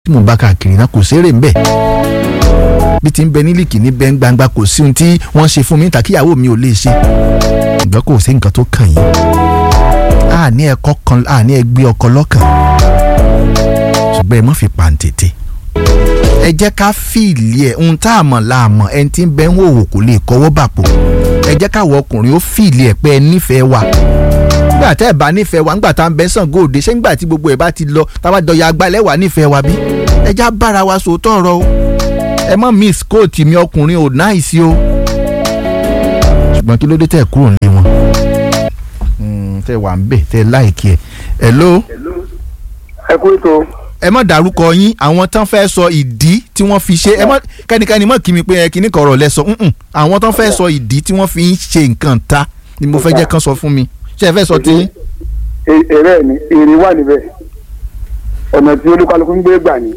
tí mo bá káàkiri náà kò sérè ń bẹ̀ bí ti ń bẹ nílìkì ní bẹ́ẹ̀ gbangba kò sí ohun tí wọ́n ṣe fún mi níta kíyàwó mi ò lè ṣe ìgbà kò sí nǹkan tó kàn yín àní ẹ̀kọ́ kan àní ẹgbẹ́ ọkọ lọ́kàn ṣùgbọ́n ẹ má fi pàǹtẹ̀tẹ̀ ẹ jẹ́ ká fìlì ẹ̀ ohun tá a mọ̀ la mọ̀ ẹni tí ń bẹ ń hòhò kò lè kọ́wọ́ bàpò ẹ jẹ́ káwọ ọkùnrin ó fìlì ẹ̀ pé ẹ nífẹ̀ẹ́ wa nígbà tẹ́ ẹ bá nífẹ̀ẹ́ wa nígbà tá à ń bẹ́ sàn góòdè ṣé nígbà tí gbogbo ẹ̀ bá ti lọ táwa dọ̀yà agbálẹ̀ wà nífẹ̀ẹ́ wa bí ẹ já bára wa sòótọ́ ọ̀rọ̀ o ẹ mọ̀ miss kóòtù mi ọkùnrin ò náìsí o ṣùgbọ́n kí ló dé tẹ́ ẹ kúrò nílé wọn tẹ́ wà ń bẹ̀ tẹ́ láìkí ẹ̀ hello ẹ kú ètò ẹ má dárúkọ yín àwọn tán fẹ́ sọ ìdí tí wọ́n fi ṣe ẹ má kẹ́nikẹ́ni mọ̀ kí mi pé ẹ kíní kọ̀rọ̀ lẹ sọ ǹǹ àwọn tán fẹ́ sọ ìdí tí wọ́n fi ń ṣe nǹkan ta ni mo fẹ́ jẹ́ kán sọ fún mi ṣé ẹ fẹ́ sọ tí. èrè ni èrè wà níbẹ̀ ọ̀nà tí olúkálukú ń gbé gbà ní.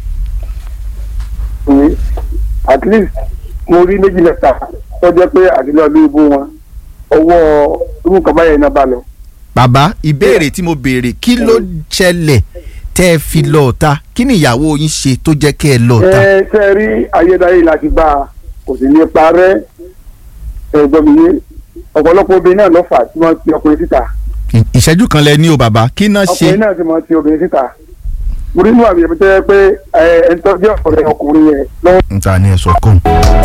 at least mo rí méjì mẹ́ta tó jẹ́ pé àdìlọ́ ló ibú wọn ọwọ́ irú nǹkan báyẹn náà bá lọ. bàbá ìbéèrè tí mo béèrè kí ló ṣẹlẹ̀ tẹ́ ẹ fi lọ ọ̀ta kí ni ìyàwó yín ṣe tó jẹ́ kẹ́ ẹ lọ ọ̀ta. ẹ ṣe rí ayédáyé láti bá a kò sì ní parẹ́ ẹ̀gbọ́n mi yé ọ̀pọ̀lọpọ̀ obìnrin náà ló fà tí wọ́n ti ọkùnrin síta. ìṣẹ́jú kan lẹ ní o bàbá kí náà ṣe. ọkùnrin náà ti mọ ti obìnrin síta. mo rí inú àmì ẹ̀mí tó yẹ pé ẹ̀ ń tọ́jú ọ̀rẹ́ ọkùnrin yẹn lọ́wọ́. n ta ni ẹ sọ kàn.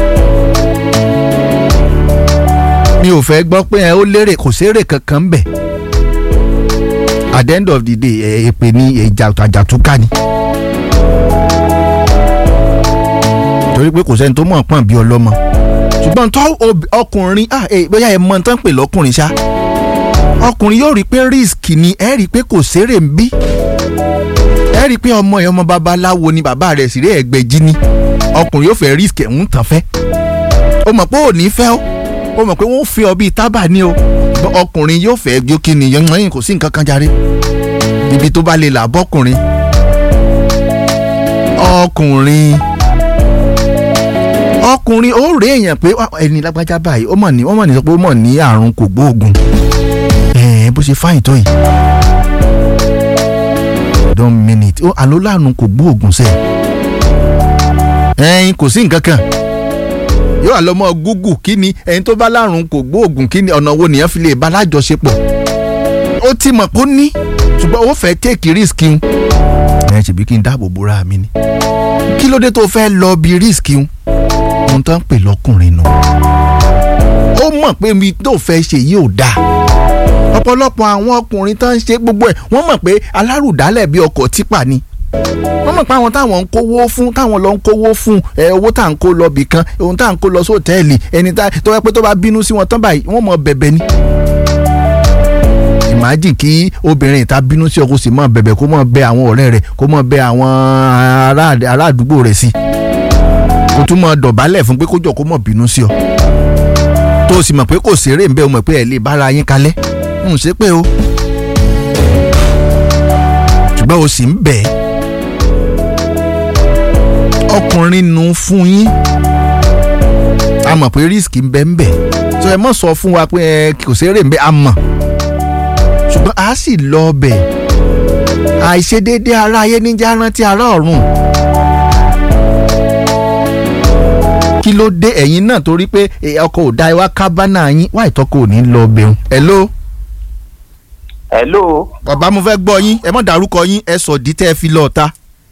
mi ò fẹ́ gbọ́ pé ẹ ó lérè kò sérè kankan ń bẹ̀ at the end of the day ẹ èpè ní ìjà àjàtúkà ni. torí pé kò sẹ́ni tó mọ̀ pọ̀n bí ọlọ́mọ ṣùgbọ́n tó ọkùnrin ah ẹ bóyá ẹ mọ̀ tán pè lọ́kùnrin ṣá ọkùnrin yóò rí i pé risk ni ẹ rí i pé kò sérè ń bí ẹ rí i pé ọmọ ẹ ọmọ babaláwo ni bàbá rẹ̀ sì rí ẹgbẹ̀jì ni ọkùnrin yóò fẹ́ risk ẹ̀ ń tàn fẹ́ o mọ̀ pé ò ní fẹ́ o o mọ̀ pé wọ́n fi ọ bíi tábà ní o ọkùnrin yóò fẹ́ jó kí ni yẹn kò sí nǹkan kan járe ibi tó bá lè là bọ́kùnrin ọkùnrin ọkùnrin ó rí èèyàn pé ẹni lágbájá báyìí ó mọ̀ ní wọ́n mọ̀ ní sọ pé ó mọ̀ ní àrùn kò gbóògùn ẹ̀ẹ́n bó ṣe fáyìn tó yìí don minute ó àló lárùn kò gbóògùn sẹ́ẹ̀ ẹ̀ẹ́n kò sí nǹkan kan yóò lọ mọ gúgù kí ni ẹni tó bá lárùn kò gbóògùn kí ni ọ̀nà wo nìyẹn fi lè bá lájọṣepọ̀ ó ti mọ̀ kó ní ṣùgbọ́n ó fẹ́ take risk un ẹ ṣèbí kí n dáàbò bóra mi ni kí ló dé tó fẹ́ lọ bí risk un ohun tó ń pè lọ́kùnrin nù ó mọ̀ pé mi tó fẹ́ ṣe yìí ò dáa ọ̀pọ̀lọpọ̀ àwọn ọkùnrin tó ń ṣe gbogbo ẹ̀ wọ́n mọ̀ pé alárùdálẹ̀ bí ọkọ̀ tipa ni wọ́n mọ̀ pé àwọn táwọn ń kówó fún táwọn lọ ń kówó fún ẹ owó tá à ń kó lọ bì kan ohun tá à ń kó lọ sí òtẹ́ẹ̀lì ẹni tó yẹ pé tó bá bínú sí wọn tán báyìí wọ́n mọ̀ bẹ̀bẹ̀ ni. imagine kí obìnrin ìta bínú sí ọkọ sì mọ̀ bẹ̀bẹ̀ kó mọ̀ bẹ àwọn ọ̀rẹ́ rẹ̀ kó mọ̀ bẹ àwọn ará àdúgbò rẹ̀ sí kó tún mọ̀ dọ̀bálẹ̀ fún pé kó jọ kó mọ̀ bínú sí ọ tó o sì mọ̀ pé kò ṣeré ń bẹ́ o mọ̀ pé ẹ̀ lè bára yín kalẹ̀ ń ṣe pé o ṣùgbọ́n o sì ń bẹ̀ẹ́ ọkùnrin nu fún yín a mọ̀ pé risk ń bẹ ń bẹ so ẹ mọ̀ sọ fún wa pé ẹ kò sérè ń bẹ a mọ̀ ṣùgbọ́n a sì lọ bẹ̀ àìṣedéédé ara ayé níjà rántí ara ọ̀run kí ló dé ẹ̀yin náà torí pé ọkọ̀ ò da iwá kábánà yín wá ìtọ́kọ̀ ò ní lọ bẹ̀rù hello. hello. bàbá mo fẹ́ gbọ́ yín ẹ mọ̀ dárúkọ yín ẹ sọ dí tẹ́ ẹ fi lọ́ọ̀ ta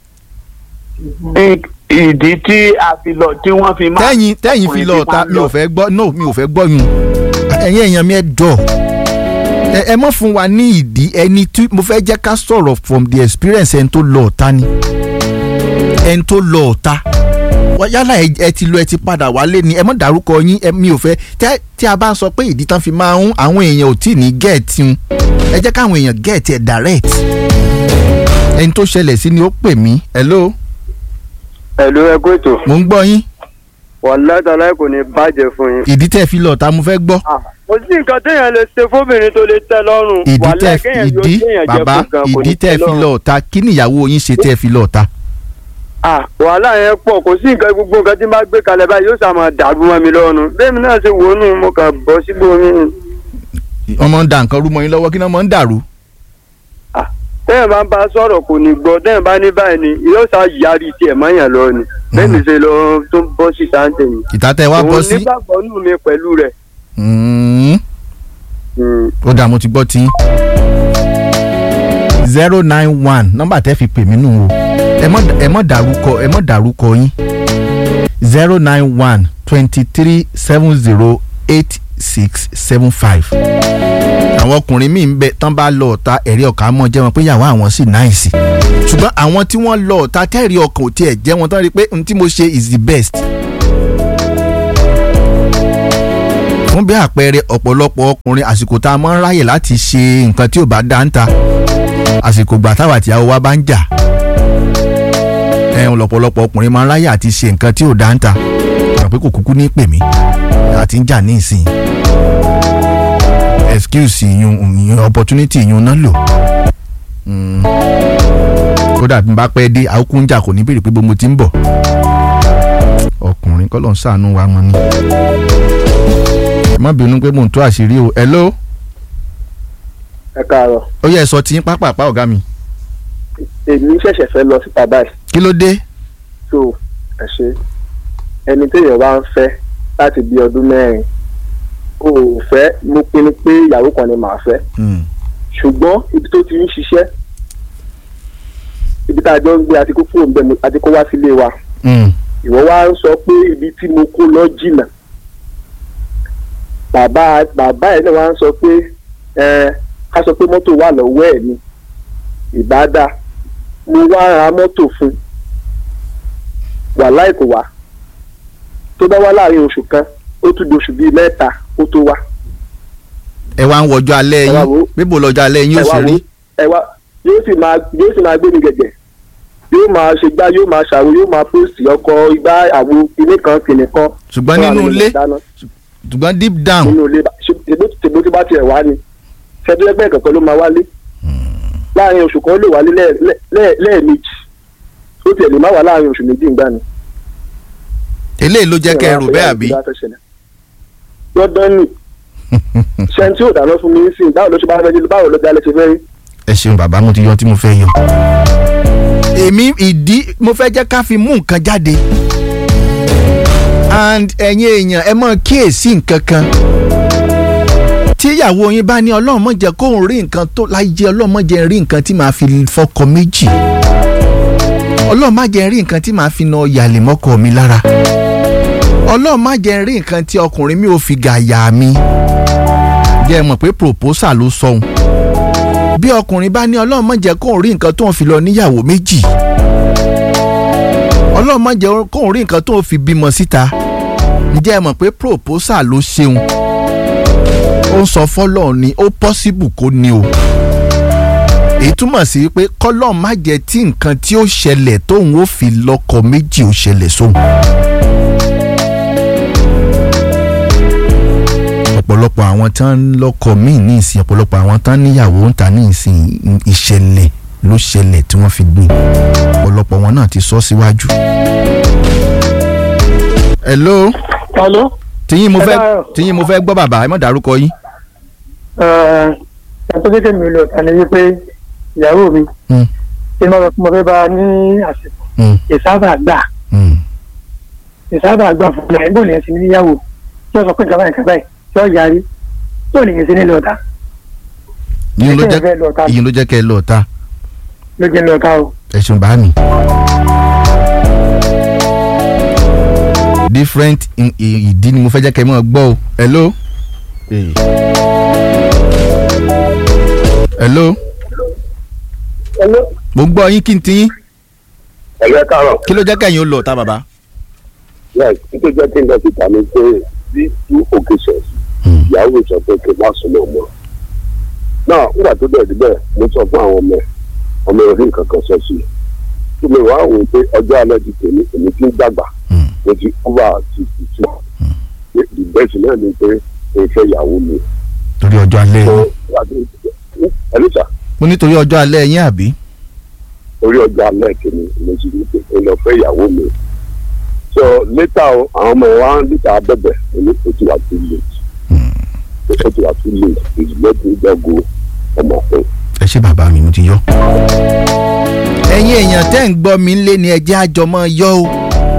ìdí tí a fi lọ tí wọ́n fi máa. tẹ́yìn tẹ́yìn fi lọ ọ̀tá mi ò fẹ́ gbọ́ no mi ò fẹ́ gbọ́ yun ẹ̀yin èèyàn mi ẹ jọ ẹ mọ̀ fún wa ní ìdí ẹni tí mo fẹ́ jẹ́ ká sọ̀rọ̀ from the experience ẹni tó lọ ọ̀tá ni ẹni tó lọ ọ̀tá yálà ẹ ti lọ ẹ ti padà wálé ni ẹ mọ̀ dárúkọ yín mi ò fẹ́ tí a bá ń sọ pé ìdí tán fi máa ń àwọn èèyàn ò tí ì ní gẹ̀ẹ́tì un ẹ jẹ́ káwọn èèyàn gẹ̀ẹ́tì ẹ̀ direct ẹni tó ṣẹlẹ̀ sí ni ó pè mí hello ẹ̀lú ẹkú ètò. mo ń gbọ́ yín. wàláhì tàláhì kò ní bàjẹ́ fún yín. ìdí tẹ́ fi lọ ta mo fẹ́ gbọ́. kò sí nǹkan téèyàn lè ṣe fóbìnrin tó lè tẹ́ lọ́rùn. ìdí tẹ́ ìdí bàbá ìdí tẹ́ fi lọ ta kí níyàwó yín ṣe tẹ́ fi lọ ta. wàhálà yẹn pọ̀ kò sí nǹkan gbogbo nǹkan tí n bá gbé kalẹ̀ báyìí yóò sàmà dàrú mọ́ mi lọ́rùn bẹ́ẹ̀ mi náà ṣe wò ó nù mo kàn bọ́ sígbó mi. ọmọ ń da nǹkan rú mọ́ yín lọ́wọ́ kí náà mọ́ ń dàrú. tẹ́yìn bá ń bá sọ̀rọ̀ kò ní gbọ́ tẹ́yìn bá ní báyìí ni yóò sá yarí tiẹ̀ mọ́yàn lọ ni bẹ́ẹ̀ mi ṣe lọ tó ń bọ́ sí sáńtẹ̀ yìí. ìta tẹ wá bọ́ òun sí. nígbàgbọ́ nù mi pẹ̀lú rẹ̀. Mm. Mm. ó dà mo ti gbọ́ tí. zero nine one nọ́mbà tẹ́ fi pè mí nù o ẹ mọ́ ẹ mọ́ dárúkọ ẹ mọ́ dárúkọ yín zero nine one twenty three seven zero eight six seven five. àwọn ọkùnrin míì ń bẹ tán bá lọ ọ̀tá ẹ̀rí ọkàn mọ́ jẹ́ wọn pé ìyàwó àwọn sì náìsì ṣùgbọ́n àwọn tí wọ́n lọ ọ̀tá tẹ́rì ọkàn ò tiẹ̀ jẹ́ wọn tán rí i pé n tí mo ṣe is the best. fún bí àpẹẹrẹ ọ̀pọ̀lọpọ̀ ọkùnrin àsìkò tá a máa ń ráyè láti ṣe nǹkan tí ò bá dá ń ta àsìkò gbà táwa àtìyàwó wa bá ń jà ẹ̀hún lọ̀pọ̀lọpọ̀ ọkùnrin máa ń ráyè àti ṣe nǹkan tí ò dá ń ta rò pé kò kúkú ní pè mí àti ń jà ní ìsìn excuse ìyún ìyún opportunity ìyún náà lò Mm. kódà bí n bá pẹ́ dé àókù ń jà kò ní béèrè pé bó mo ti ń bọ̀ ọkùnrin kọ́ ló ń ṣàánú wa mọ́ ni ẹ má bínú pé mò ń tó àṣírí o hello ẹ káàárọ̀ ó yẹ ẹ sọ tí yín pápápá ọ̀gá mi èmi ṣẹ̀ṣẹ̀ fẹ́ lọ síta báyìí kí ló dé tó ẹ ṣe ẹni téèyàn bá ń fẹ́ láti bí ọdún mẹ́rin o ò fẹ́ mo pinnu pé ìyàwó kan ni màá fẹ́ Mm. ṣùgbọ́n ibi tó ti ń ṣiṣẹ́ ibi tá a jọ ń gbé àti kó fóònù bẹ́ẹ̀ àti kó wá sílé wa Mm. ìwọ wá ń sọ pé ibi tí mo kó lọ jìnnà bàbá bàbá ẹ̀ náà wá ń sọ pé ẹ ká sọ pé mọ́tò wà lọ́wọ́ ẹ̀ ni ìbádá mo wá ra mọ́tò fún wà láìkò wá tó bá wá láàrin oṣù kan ó tún di oṣù bíi mẹ́ta ó tó wá ẹ wá ń wọjọ́ alẹ́ Ẹ wá yín wo. bíbo lọ́jọ́ alẹ́ yín ẹ ó wá sì rí wo ẹ wá yóò sì máa yóò sì máa gbé mi gẹ̀gẹ̀ yóò máa ṣe gbá yóò máa ṣàwo yóò máa pósì ọkọ igbá àwo kinní kan kinní kan ṣùgbọ́n fún nínú àwọn ilé ìdáná. ṣùgbọ́n deep down nínú ilé bá- ṣe- tèbó tèbó tí bá tiẹ̀ wá ni ṣẹ́dúlẹ́gbẹ́ kankan ló máa wálé láàrin oṣù kan ó lè wálé lẹ́ẹ̀- lẹ́ẹ̀- lẹ́ẹ̀- lẹ́ẹ̀mejì ó tiẹ̀ lè má wá láàrin oṣù méjì ńgbà ni. eléyìí ló jẹ́ kẹ́ ẹ rò bẹ́ẹ̀ àbí lọ́dọ̀ ni ṣẹ́ni tí ò dáná fún mi ń sìn báwo ló ṣe bá fẹ́ jí báwo ló dá lẹ́sẹ̀ fẹ́ rí. ẹ ṣeun bàbá mo ti yọ tí mo fẹ́ yọ. èmi ìdí mo fẹ́ jẹ́ ká fi mú nǹkan jáde and ẹ̀yin èèyàn ẹ mọ̀ kíyèsí nǹkan kan tí ìyàwó yín bá ní ọlọ́run mọ̀ jẹ́ kóun rí nǹkan tó láyé ọlọ́run mọ̀ jẹ́ rí nǹkan tí màá fi fọkọ méjì ọlọ́run má jẹ́ rí nǹkan tí màá fi na yàlè mọ́kọ mi lára ọlọ́run má jẹ́ rí nǹkan tí ọkùnrin mi ò fi gàyà mi jẹ́ ẹ mọ̀ pé proposal ló sọ̀hún bí ọkùnrin bá ní ọlọ́run má jẹ́ kóun rí nǹkan tóun fi lọ níyàwó méjì ọlọ́run má jẹ́ kóun rí nǹkan tóun fi bímọ síta ǹjẹ́ ẹ mọ̀ pé proposal ló ṣeun ó ń sọ fọ́lọ́run ni ó possible kó ní o èyí túmọ̀ sí pé kọ́lọ́run má jẹ́ tí nǹkan tí ó ṣẹlẹ̀ tóun ó fi lọ́kọ méjì ó ṣẹlẹ̀ sóhun. ọ̀pọ̀lọpọ̀ àwọn tán lọ́kọ míì ní ìsìn ọ̀pọ̀lọpọ̀ àwọn tán níyàwó ń ta ní ìsìn ìṣẹ̀lẹ̀ ló ṣẹlẹ̀ tí wọ́n fi gbé ọ̀pọ̀lọpọ̀ wọn náà ti sọ síwájú. hello alo tìyín mo fẹ́ Ẹ káàárọ̀. tìyín mo fẹ́ gbọ́ bàbá ẹ má dárúkọ yín. ẹ̀ẹ́dẹ́gbẹ́ kékeré mi lọ tani wípé ìyàwó mi Mm, ṣé mo mo fẹ́ bá a ní àsìkò mm, ìsábà gbà mm. ìsábà gbà fún mi àìbò lè ṣe níyàwó tí ó sọ pé ìjọba nǹkan báyìí tí ó yarí tí ò lè yẹn sí ní lọ́ọ̀ta ìyẹn ló Ṣé ẹ jẹ́ fẹ́ lọ ta? ìyẹn ló jẹ́ kẹ́ ẹ lọ ta ló jẹ́ lọ́ọ̀ta o. ẹ̀sùn bá mi. different in- i- ìdí ni mo fẹ́ jẹ́ kẹ́ ẹ mọ̀ gbọ́ o hello. Eh. hello mo gbọ́ yín kí n ti yín ẹ̀yẹ káàárọ̀ kí ló jẹ́ kẹ́yìn ó lọ ta bàbá. yes nítorí jẹ́ kí n lọ síta ní pé bí two occasions Hmm. ìyàwó sọ pé kí n má súnmọ́ ọmọ náà nígbà tó bẹ̀rẹ̀ síbẹ̀ mo sọ fún àwọn ọmọ ọmọ orí nǹkan kan sọ sí i kí mi wá wò ó pé ọjọ́ alẹ́ ti tèmi èmi ti ń dàgbà Hmm. mo ti over sixty two pé the best náà ni pé mo fẹ́ ìyàwó mi torí ọjọ́ alẹ́ so yín ẹlẹ́sà mo nítorí ọjọ́ alẹ́ yín àbí. orí ọjọ́ alẹ́ tèmi mo ti ní pé mo lọ fẹ́ ìyàwó mi so later o àwọn ọmọ wa ń níta bẹ̀bẹ̀ èmi kò ti wà too late ó ti wà too late it's let me just go ọmọ fún ẹ ṣe bàbá mi mo ti yọ. ẹ̀yin èèyàn tẹ́ ń gbọ́ mi lé ní ẹjẹ́ àjọmọ́ yọ o.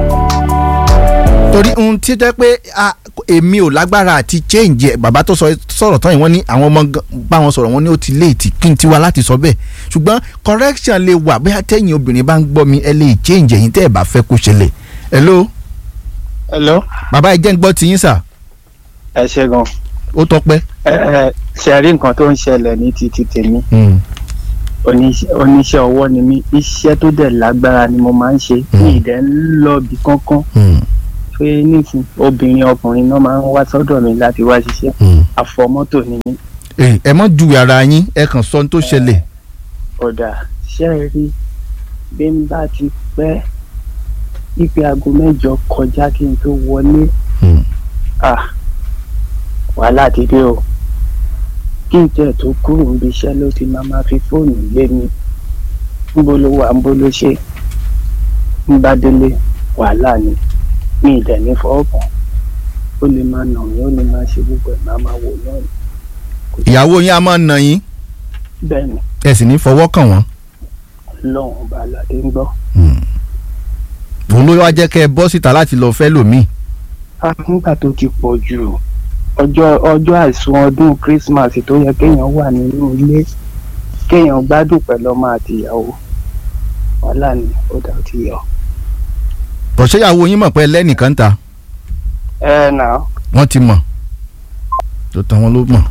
torí ohun tí jẹ́ pé a- èmi ò lágbára àti change ẹ̀ bàbá tó sọ- sọ̀rọ̀ tán yìí wọ́n ní àwọn ọmọ gan- bá wọn sọ̀rọ̀ wọ́n ní ó ti léètì kí n tiwa láti sọ bẹ́ẹ̀ ṣùgbọ́n correction lè wà bóyá tẹ́yìn obìnrin bá ń gbọ́ mi ẹ lè change ẹ̀yin tẹ́ ẹ̀ bá fẹ́ kó ṣẹlẹ̀ hello hello bàbá ẹ jẹ́ ń gbọ́ tiyín sà ẹ ṣe gan ó tọpẹ́. ẹ ẹ ṣe rí nǹkan tó ń ṣẹlẹ̀ ní títí tèmi Mm. oníṣẹ́ oníṣẹ́ ọwọ́ ni mí iṣẹ́ tó dẹ̀ lágbára ni mo máa ń ṣe ní ìdẹ́ ń lọ bí kankan Mm. pé nísìn obìnrin ọkùnrin náà máa ń wá sọ́dọ̀ mi láti wá ṣiṣẹ́ Mm. àfọmọ́tò ni mí ẹ ẹ mọ ju ara yín ẹ kàn sọ ohun tó ṣẹlẹ̀. ọ̀dà ṣe é rí bí n bá ti pẹ́ ipe aago mẹ́jọ kọjá kí n tó wọlé Mm. ah wàhálà ti dé o kí n tẹ̀ tó kúrò níbi iṣẹ́ ló ti máa máa fi fóònù lé mi níbo ló wà níbo ló ṣe ń bá délé wàhálà ni mi ìdẹ̀ ní fọ́ọ̀kàn ó lè máa nà mí ó lè máa ṣe gbogbo ẹ̀ máa máa wò náà ni. ìyàwó yín a máa nà yín bẹ́ẹ̀ ni ẹ sì ní fọwọ́ kàn wọ́n. lọ́wọ́n ọba aládé ń gbọ́. òun ló wá jẹ́ kẹ́ ẹ bọ́ síta láti lọ fẹ́ lòmíì. Ah, nígbà tó ti pọ̀ jù ọjọ́ ọjọ́ àìsùn ọdún Christmas tó yẹ kéèyàn wà nínú ilé kéèyàn gbádùn pẹ̀lú ọmọ àti ìyàwó wàhálà ni ó dà ó ti yọ. bọ̀ṣẹ́ ìyàwó yín mọ̀ pé lẹ́nìkan ta ẹ nà wọ́n ti mọ̀ tó tán wọn ló mọ̀.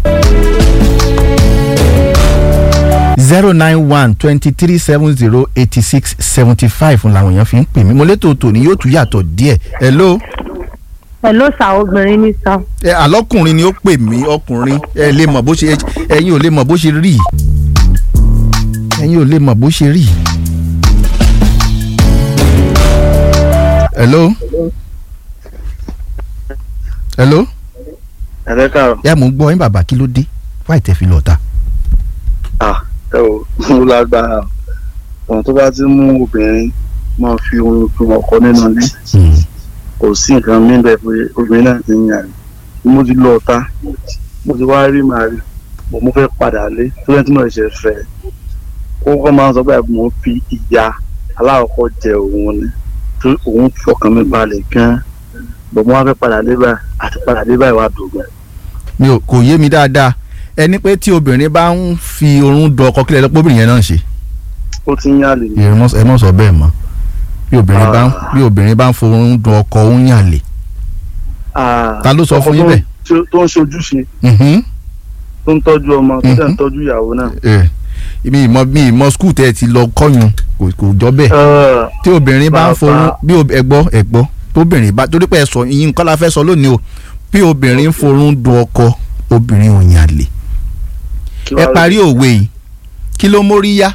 zero nine one twenty three seven zero eighty six seventy five làwọn èèyàn fi ń pè mí mo létò tòní yóò tún yàtọ̀ díẹ̀ hello. Hello sà obìnrin ní sà. ẹ àlọ́kùnrin ni ó pè mí ọkùnrin ẹ lè mọ̀ bó ṣe ẹ̀yin ò lè mọ̀ bó ṣe rí ẹ̀yin ò lè mọ̀ bó ṣe rí. hello. hello. ẹ̀rẹ́ kàrọ̀ yà mò ń gbọ́ yín bàbá kí ló dé wáì tẹ́ fi lọ ta. ẹ ò mú lágbára ọ̀nà tó bá ti mú obìnrin máa fi ohun fún ọkọ nínú ilé kò sí nǹkan mí bẹ́ẹ̀ pé obìnrin náà ti ń yàn ní mo ti lọ ọ̀tá mo ti wá rí màá rí mo mo fẹ́ padà lé tó yẹn tí mo ṣe fẹ́ ó kọ́ máa ń sọ báyìí mo fi ìyá aláwọ̀kọ́ jẹ òun ni tó òun fọkàn mi balẹ̀ gan-an bọ̀ mo wá fẹ́ padà dé báyìí àti padà dé báyìí wá dògbà. mi ò kò yé mi dáadáa ẹni pé tí obìnrin bá ń fi oorun dọ ọkọ kílẹ̀ lọ́pọ̀ obìnrin yẹn náà ń ṣe. ó ti ń yàn lè ní. ẹ mọ̀ ẹ mọ̀ sọ bẹ́ẹ̀ mọ́ bí obìnrin bá ń bí obìnrin bá ń forun dun ọkọ ó ń yàn lè. ta ló sọ fún yín bẹ́ẹ̀. tó ń ṣojúṣe Mhm. tó ń tọ́jú ọmọ tó dẹ̀ ń Mhm. tọ́jú ìyàwó náà. ẹ mi ìmọ̀ mi ìmọ̀ skul tẹ́ ẹ ti lọ kọ́yún kò kò jọ bẹ́ẹ̀ Ẹ, tí obìnrin bá ń bàbá. forun bí ob- ẹgbọ́ ẹgbọ́ tóbìnrin bá torí pé ẹ sọ ìyín nǹkan la fẹ́ sọ lónìí o bí obìnrin ń forun dun ọkọ obìnrin ò yàn lè kí ẹ wàá parí òwe yìí kí ló mórí yá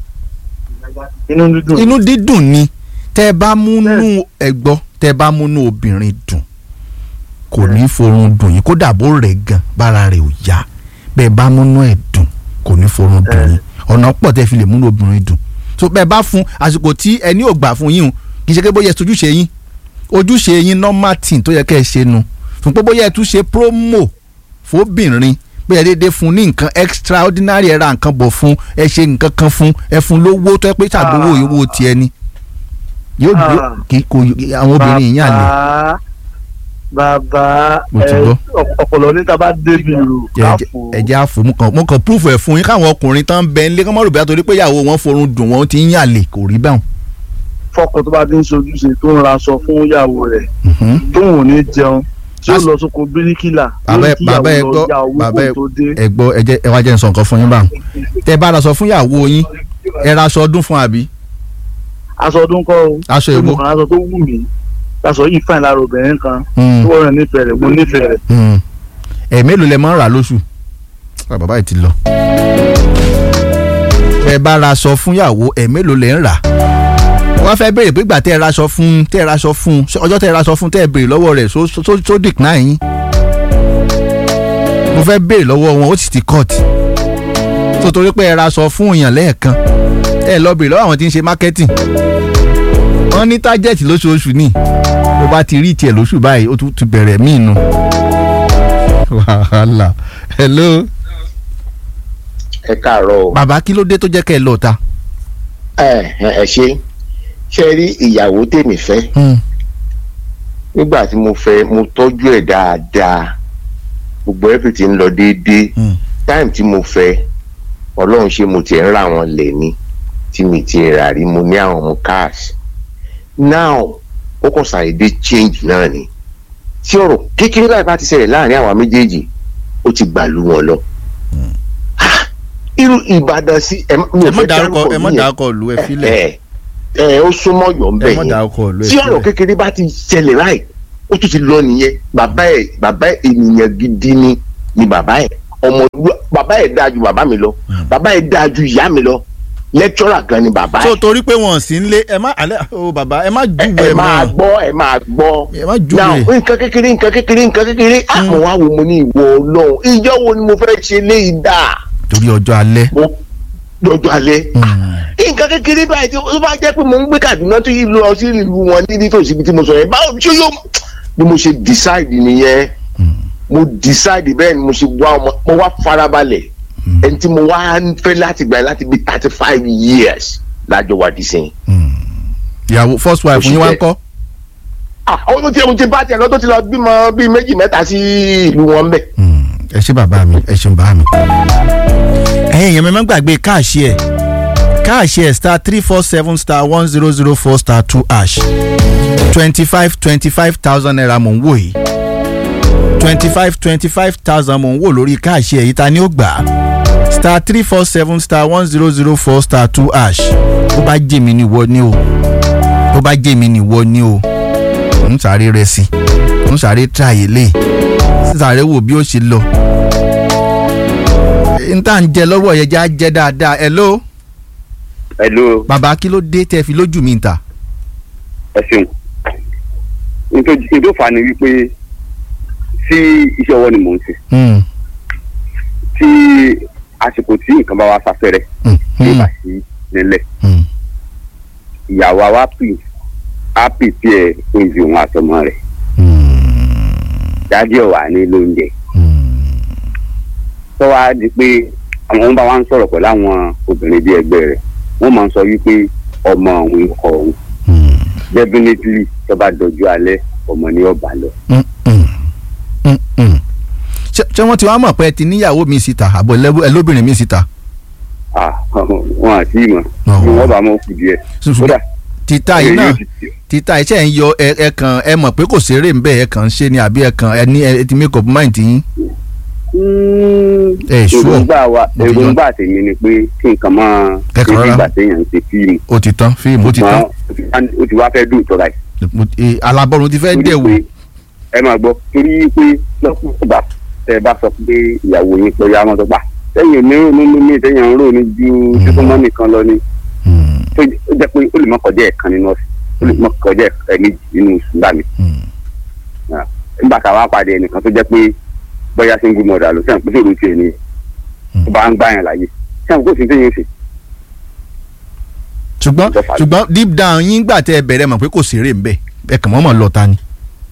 inú dídùn. inú dídùn ni tẹ́ ẹ bá múnú ẹgbọ́ tẹ́ ẹ bá múnú obìnrin dùn kò ní forun dùn yín kódà bó rẹ̀ gan bára rẹ̀ ò yá bẹ́ẹ̀ bá múnú ẹ̀ dùn kò ní forun dùn yín ọ̀nà pọ̀ tẹ́ fi lè múnú obìnrin dùn so bẹ́ẹ̀ bá fún àsìkò tí ẹni ò gbà fún yín o kì í ṣe pé bóyá ẹ ojúṣe yín ojúṣe yín normal thing tó yẹ kẹ́ ẹ ṣe nu fún pé bóyá ẹ tún ṣe promo fóbìnrin bóyá déédéé fún ní nǹkan extraordinary ẹ ra nǹkan bọ̀ fún ẹ ṣe nǹkan kan fún ẹ fún lówó tó yẹ pé ṣàgbówó ìwó tiẹ̀ ni yóò Ah. yóò kí kò àwọn obìnrin yìí yàn lè bàbá bàbá Mo ti ẹ, gbọ́. ọp- ọpọlọ níta bá débi rò káfò ẹjẹ àfò mo kàn mo kàn proof ẹ fún yín káwọn ọkùnrin tán bẹ nílé kán mọ́ rò bí àtòrí pé ìyàwó wọn forun dùn wọn ti ń yàn lè kò rí báwọn. fọkàn tó bá ti ń ṣojúṣe tó ń raṣọ fún ìyàwó rẹ̀ Mhm. tóun ò ní jẹun tí ó As- lọ sóko bíríkìlà bàbá ẹ kí bàbá ẹ ìyàwó gbọ́ lọ ya owó bàbá ẹ kó tó dé. ẹ gbọ́ ẹ jẹ́ ẹ wá jẹ́ n sọ nǹkan fún yín báwọn. tẹ bá ra sọ fún ìyàwó yín ẹ ra aṣọ ọdún fún àbí aṣọ ọdún kọ́ o aṣọ tó èwo. mọ̀ kan aṣọ tó wù mí aṣọ yìí fàìn lára obìnrin kan Mm. tó wọ́n rẹ̀ nífẹ̀ẹ́ rẹ̀ mo nífẹ̀ẹ́ rẹ̀ Mm. ẹ mélòó lẹ máa ń rà lóṣù Ah, bàbá yìí ti lọ. ẹ bá ra aṣọ fún ìyàwó ẹ mélòó lẹ ń rà wọ́n fẹ́ béèrè pé ìgbà tẹ́ ẹ raṣọ fún tẹ́ ẹ raṣọ fún ṣé ọjọ́ tẹ́ ẹ raṣọ fún tẹ́ ẹ béèrè lọ́wọ́ rẹ̀ so so so decline yín mo fẹ́ béèrè lọ́wọ́ wọn ó sì ti cut tó torí pé ẹ raṣọ fún èèyàn lẹ́ẹ̀kan ẹ lọ béèrè lọ́wọ́ àwọn tí ń ṣe marketing wọ́n ní target lóṣooṣù ni bó bá ti rí tiẹ̀ lóṣù báyìí ó tún ti bẹ̀rẹ̀ míì nu wàhálà hello ẹ káàárọ̀ o. bàbá kí ló dé tó jẹ́ kẹ́ ẹ lọ ta. ẹ ẹ ṣe ṣe rí ìyàwó tèmi fẹ́ nígbà tí mo fẹ́ mo tọ́jú ẹ̀ dáadáa gbogbo everything lọ déédéé time tí mo fẹ́ ọlọ́run ṣe mo tiẹ̀ ń ra wọn lẹ̀ ni tí mi ti rà rí mo ní àwọn ọmọ cash now ó kàn ṣàìdé change náà ni tí ọ̀rọ̀ kékeré báyìí bá ti ṣẹlẹ̀ láàrin àwa méjèèjì ó ti gbàlú wọn lọ irú ìbàdàn sí ẹ ẹ má dárúkọ ẹ má dárúkọ lu ẹ filẹ. ẹ ẹ ó súnmọ́ yọ̀ ń bẹ̀ ẹ má dárúkọ lu ẹ tí ọ̀rọ̀ kékeré bá ti ṣẹlẹ̀ láì ó tún ti lọ nìyẹn bàbá ẹ bàbá ẹ ènìyàn gidi ni ni bàbá ẹ ọmọ bàbá ẹ dáa ju bàbá mi lọ bàbá ẹ dáa ju ìyá mi lọ lẹ́kítọ́rà gan ni bàbá ẹ. so torí pé wọn sì ń lé ẹ má alẹ́ o bàbá ẹ má júwe ẹ mọ́ máa gbọ́ ẹ máa gbọ́ ẹ má júwe. now nǹkan kékeré nǹkan kékeré nǹkan kékeré àmọ́ wá wo mo ní ìwọ ọlọ́run ìjọ wo ni mo fẹ́ ṣe léyìí dáa torí ọjọ́ alẹ́. lọ́jọ́ alẹ́ nǹkan kékeré báyìí tí ó bá jẹ́ pé mo ń gbé Kaduna tó yí lọ sí ìlú wọn ní nítòsí ibi tí mo sọ yẹn báwo ṣé yóò bí mo ṣe decide nìyẹn mo decide bẹ́ẹ̀ ni mo ṣe wá ọmọ mo wá farabalẹ̀ ẹni tí mo wá ń fẹ́ láti gbà láti bí thirty five years lájọ wà dí sẹ́yìn. ìyàwó first wife yín wá ń kọ́. àwọn tó ti mo ti bá tiẹ̀ lọ tó ti lọ bímọ bíi méjì mẹ́ta sí ìlú wọn bẹ́ẹ̀. ẹ ṣé bàbá mi ẹ ṣeun bàbá mi. ẹ̀yin èèyàn mi máa ń gbàgbé káàṣì ẹ̀ káàṣì ẹ̀ star three four seven star one zero zero four star two ash twenty five twenty five thousand naira mò ń wò yìí twenty five twenty five thousand mò ń wò lórí káàṣì ẹ̀ yìí ta ni ó gbà á star three four seven star one zero zero four star two ash bó bá jẹ́ mi ni wọ́ ni o bó bá jẹ́ mi ni wọ́ ni o ń sáré rẹ sí ń sáré tíráyé lé sáré wò bí ó ṣe lọ n tá à ń jẹ lọ́wọ́ yẹn já jẹ́ dáadáa hello. hello. bàbá kí ló dé tẹ́ fi lójú mi ta. ẹ ṣeun nítorí fa ni wípé tí iṣẹ́ ọwọ́ ni mò ń ṣe tí àsìkò tí nǹkan bá wá sáfẹ́rẹ́ tí ó bá sí nílẹ̀ ìyàwó wa pè á pè pé ẹ oúnjẹ òun àtọmọ rẹ̀ dájú ọ̀wà ní lóúnjẹ tó wá di pé àwọn bá wa ń sọ̀rọ̀ pẹ̀lú àwọn obìnrin bíi ẹgbẹ́ rẹ̀ wọ́n máa ń sọ wípé ọmọ òun kọ òun definitely tó bá dojú alẹ́ ọmọ ní ọba lọ. ṣé wọ́n ti wá mọ̀ pé ẹ ti níyàwó mi síta àbọ̀ ẹlóbìnrin mi síta. wọn àti ìmọ̀ ni wọ́n bá mọ̀ kù díẹ̀. kódà títà yìí náà títà iṣẹ́ ń yọ ẹ kàn ẹ mọ̀ pé kò ṣeré ń bẹ̀ ẹ kàn ń ṣe ni àbí ẹ kàn ẹ ní ẹ ti make up mind yín. ẹ ṣú èròǹgbà wa èròǹgbà tèmi ni pé kí nǹkan máa ṣe bí ìgbà téèyàn ń ṣe fíìmù. ó ti tán fíìmù ó ti tán. ó ti wá fẹ́ dùn tọ́ra yìí. alábọ́run ti fẹ́ dẹ̀ wò. ẹ máa gbọ́ torí pé lọ́kùnrin ìgbà tẹ bá sọ pé ìyàwó yín pé ya mọ́tò pa sẹ́yìn onírò nínú mi sẹ́yìn ń rò ní ju sísúnmọ́ nìkan lọ ni tó jẹ́ pé ó lè má kọjá ẹ̀kan nínú ọ̀sẹ̀ ó lè má kọjá ẹ̀mejì nínú oṣù gbà mí. nígbà tá a wá pàdé ẹnìkan tó jẹ́ pé bóyá single mother ló sẹ́yìn pé sóòrò tiẹ̀ ni ó bá ń gbà yàn láyé sẹ́yìn kó sì ń tẹ̀yìn ṣe. ṣùgbọ́n ṣùgbọ́n deep down yín gbà tẹ́ ẹ bẹ̀rẹ̀ mọ̀ pé kò ṣeré ń bẹ̀ ẹ kàn mọ́ mọ̀ lọ́ta ni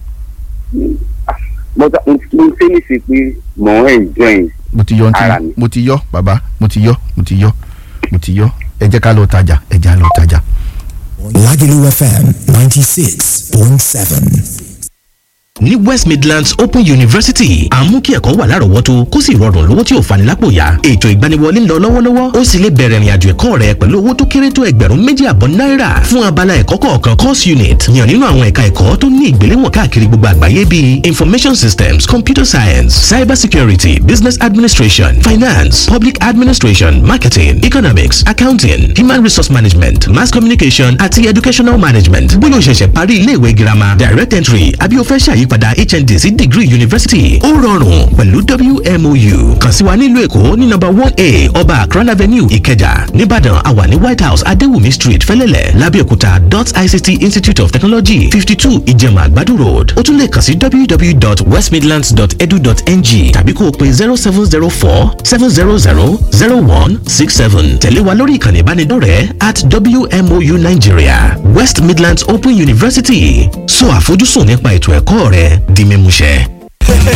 mo ṣe ní ṣe pé mò ń enjoy mo ti yọ ara mi. mo ti yọ bàbá mo ti yọ mo ti yọ mo ti yọ ẹ jẹ́ ká lọ tajà ẹ jẹ́ ká lọ tajà. Lagelu FM ninety six point seven ní west midlands open university à ń mú kí ẹ̀kọ́ wà lárọ̀ọ́wọ́tó kó sì rọrùn lówó tí ò fani lápò yá ètò ìgbaniwọlé ń lọ lọ́wọ́lọ́wọ́ ó sì lè bẹ̀rẹ̀ ìrìnàjò ẹ̀kọ́ rẹ pẹ̀lú owó tó kéré tó ẹgbẹ̀rún méjì àbọ̀ náírà fún abala ẹ̀kọ́ kọ̀ọ̀kan course unit yàn nínú àwọn ẹ̀ka ẹ̀kọ́ tó ní ìgbéléwọ̀n káàkiri gbogbo àgbáyé bíi information systems computer science cyber security business administration finance public administration marketing economics accounting human resource management mass communication àti educational management bóyá o ṣẹ̀ṣẹ̀ parí iléèwé girama direct entry àbí o fẹ́ ṣàyí ìyípadà hnd sí degree university ó rọrùn pẹ̀lú wmou kàn sí wa nílùú èkó ní nọ́mbà one a ọba akran avenue ìkẹjà nìbàdàn àwa ní white house adéwùmí street fẹlẹ́lẹ̀ lábẹ́òkúta dot ict institute of technology fifty two ìjẹ̀mà àgbàdo road ó tún lè kàn sí www.westmidlands.edu.ng tàbí kó o pe zero seven zero four seven zero zero zero one six seven tẹ̀lé wa lórí ìkànnì ìbánidọ́rẹ̀ẹ́ at wmou nigeria west midlands open university sọ àfojúsùn nípa ètò ẹ̀kọ́ rẹ di mímúṣẹ.